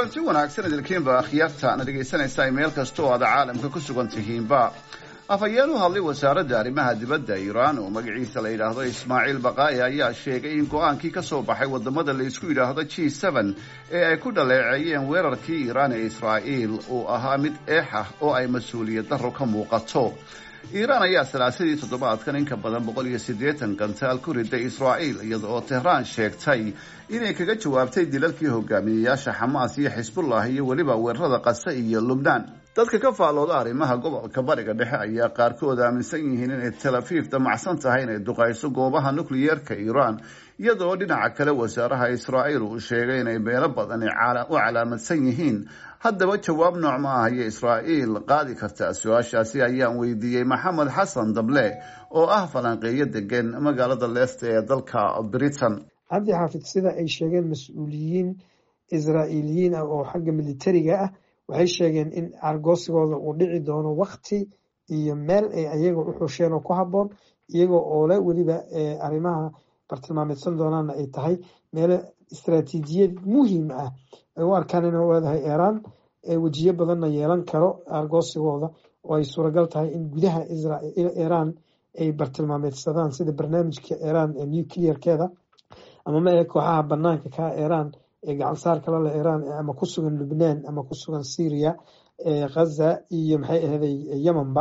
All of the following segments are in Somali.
kulanti wanaagsan idinkiinba akhyaarta na dhegaysanaysaa meel kasta oo aad caalamka ku sugan tihiinba afhayeen u hadlay wasaaradda arrimaha dibadda iiraan oo magaciisa la yidhaahdo ismaaciil baqaa'i ayaa sheegay in go-aankii ka soo baxay wadamada la isku yidhaahdo g seven ee ay ku dhaleeceeyeen weerarkii iiraan ee israa'iil uu ahaa mid eex ah oo ay mas-uuliyad darro ka muuqato iiraan ayaa salaasadii toddobaadkan in ka badan boqol iyo siddeetan gantaal ku riday israa'iil iyada oo tehraan sheegtay inay kaga jawaabtay dilalkii hogaamiyeyaasha xamaas iyo xisbullah iyo weliba weerarada qase iyo lubnaan dadka ka faallooda arrimaha gobolka bariga dhexe ayaa qaarkood aaminsan yihiin inay tel afiif damacsan tahay inay duqayso goobaha nukliyeerka iiraan iyadoo dhinaca kale wasaaraha israa'iil uu sheegay inay meelo badan u calaamadsan yihiin haddaba jawaab nooc ma ah iyo israa'iil qaadi kartaa su-aashaasi ayaan weydiiyey maxamed xasan dable oo ah falanqeeyo degan magaalada leesta ee dalka britain cabdi xaafid sida ay sheegeen mas-uuliyiin israa'iiliyiin ah oo xagga militariga ah waxay sheegeen in argoosigooda uu dhici doono wakti iyo meel ay ayaga u xusheen oo ku habboon iyagoo oole weliba arrimaha bartilmaameedsan doonaana ay tahay meelo istaraatiijiyad muhiim ah ay u arkaan inay leedahay iiraan wejiyo badanna yeelan karo argoosigooda oo ay suuragal tahay in gudaha iiraan ay bartilmaameedsadaan sida barnaamijka iiraan ee nuclearkeeda ama ma ee kooxaha banaanka ka iiraan ee gacansaarka lale iiraan ama ku sugan lubnaan ama ku sugan syria ghaza iyo maxay ahday yemenba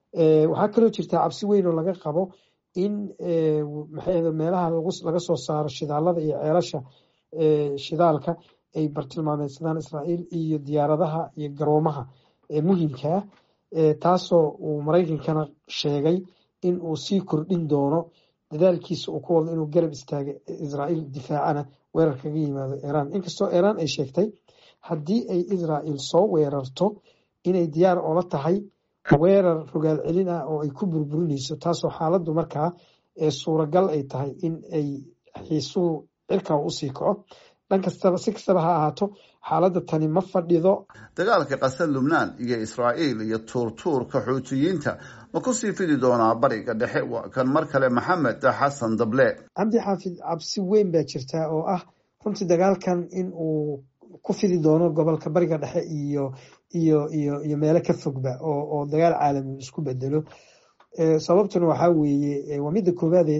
waxaa kaloo jirta cabsi weyn oo laga qabo in maxay ahda meelaha laga soo saaro shidaalada iyo ceelasha shidaalka ay bartilmaameedsadaan israa'iil iyo diyaaradaha iyo garoomaha muhiimkaa taasoo uu maraykankana sheegay in uu sii kordhin doono dadaalkiisa uu ku wado inuu garab istaaga israa'iil difaacana weerar kaga yimaado iiraan inkastoo iiraan ay sheegtay haddii ay israa'iil soo weerarto inay diyaar oola tahay weerar rogaal celin ah oo ay ku burburinayso taasoo xaaladdu markaa suuragal ay tahay in ay xiisuhu cirkaa usii kaco dhan kastaba si kastaba ha ahaato xaaladda tani ma fadhido dagaalka qasar lubnaan iyo israa'iil iyo tuurtuurka xuutiyiinta ma kusii fidi doonaa bariga dhexe waa kan mar kale maxamed xasan dable cabdi xaafid cabsi weyn baa jirtaa oo ah runtii dagaalkan in uu ku fidi doono gobolka bariga dhexe iyo iyo iyo iyo meelo ka fogba oo oo dagaal caalami isku bedelo sababtuna waxaa weeye waa midda koowaade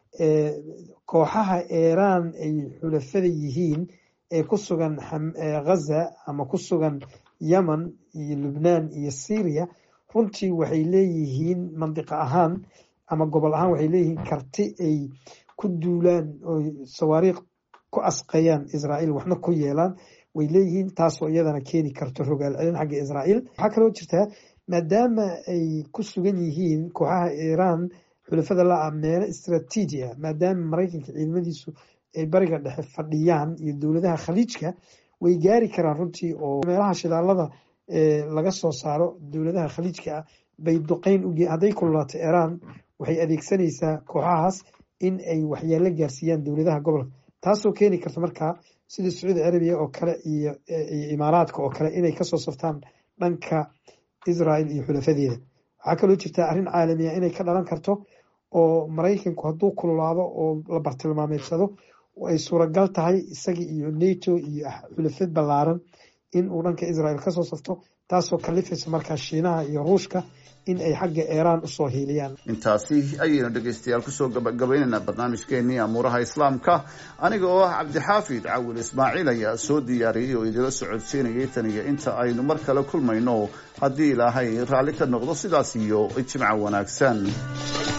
kooxaha iiraan ay xulafada yihiin ee ku sugan ghaza ama ku sugan yemen iyo lubnaan iyo syria runtii waxay leeyihiin mandiqa ahaan ama gobol ahaan waxay leeyihiin karti ay ku duulaan oo sawaariikh ku asqayaan israa'iil waxna ku yeelaan way leeyihiin taasoo iyadana keeni karto rogaal celin xagga israa'iil waxaa kaloo jirtaa maadaama ay ku sugan yihiin kooxaha iiraan xulafada la-a meelo istraatiiji ah maadaama maraykanka ciidamadiisu ay bariga dhexe fadhiyaan iyo dowladaha khaliijka way gaari karaan runtii oo meelaha shidaalada laga soo saaro dowladaha khaliijka ah bay duqeyn uge hadday kululaato iiraan waxay adeegsanaysaa kooxahaas in ay waxyaalo gaarsiiyaan dowladaha gobolka taasoo keeni karta markaa sida sacuudi carabiya oo kale iyo imaaraadka oo kale inay kasoo saftaan dhanka israael iyo xulafadeeda waxaa kaloo jirta arrin caalamiya inay ka dhalan karto oo maraykanku hadduu kululaado oo la bartilmaameedsado ay suuragal tahay isagii iyo nato iyo xulafad ballaaran in uu dhanka israel kasoo safto taasoo kalifaysa markaa shiinaha iyo ruushka in ay xagga iiraan usoo hiiliyaan intaasi ayaynu dhegaystayaal kusoo gabagabaynaynaa barnaamijkeenii amuuraha islaamka aniga oo ah cabdixaafid cawil ismaaciil ayaa soo diyaariyey oo idila socodsiinayay tan iyo inta aynu mar kale kulmayno haddii ilaahay raalli ka noqdo sidaas iyo jimco wanaagsan